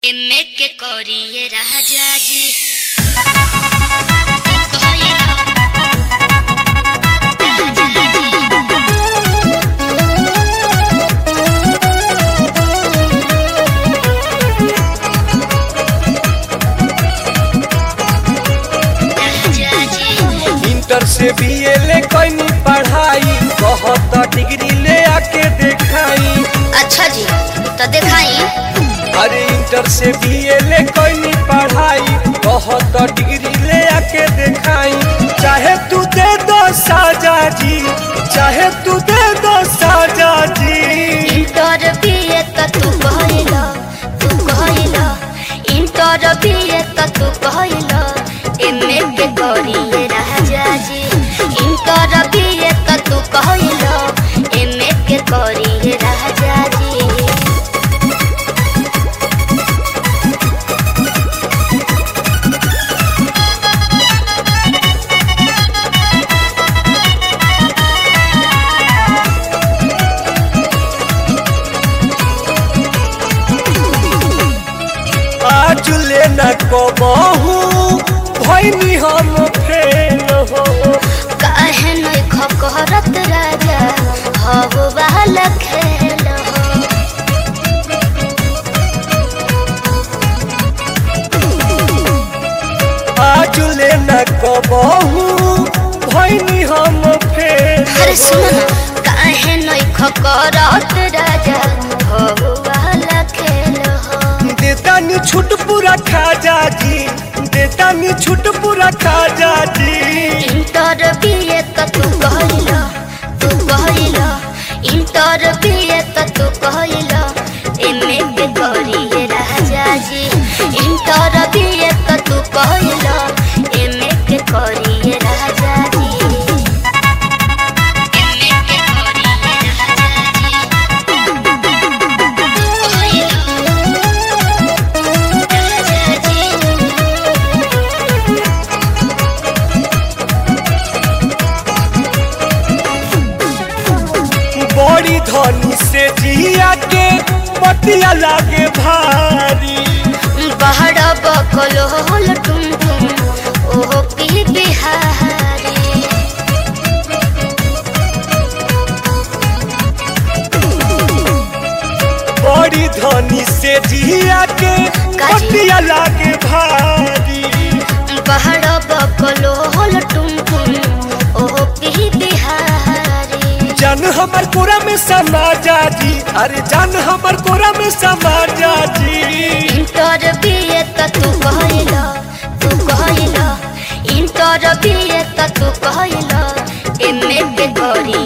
एमे के करिए राजा जी इंटर से बीए ले कैनी पढ़ाई बहुत डिग्री ले आके देखाई अच्छा जी तो दिखाई अरे इंटर से बीए ले कैनी पढ़ाई बहुत डिग्री ले आके देखाई चाहे तू दे दो साजा जी चाहे तू दे दो साजा जी इंटर बीए त तू कहला तू कहला इंटर बीए त तू कहला एमे के करिए राजा जी इंटर बीए त तू कहला एमे के करिए राजा जी आज ले न कबहू भैनी हम फेल हो काहे नहीं खकरत राजा हव वाला खेल हो आज ले न कबहू भैनी हम फेल अरे सुनो ना काहे नहीं खकरत राजा हव वाला खेल हो देतानी छूट पूरा खाजा जी देतानी छूट पूरा खाजा जी इंटर बीए त तू कहला तू कहला इंटर बीए त तू कहला एमे के करिए राजा जी इंटर बीए त तू कहला एमे के करिए राजा जी एमे के करिए राजा जी राजा जी बड़ी धनी से जिया के पतिया लागे भारी बहरा बकल होल टुम टुम ओहो की बिहारी बड़ी धनी से जिया के काजी। पतिया लागे भारी बहरा बकल होल टुम टुम ओहो की बिहारी जान हमर कोरा में समा जा जी अरे जान हमर कोरा में समा जा जी इंटर बीए त तू कहला तू कहला इंटर बीए त तू कहला एमे के करी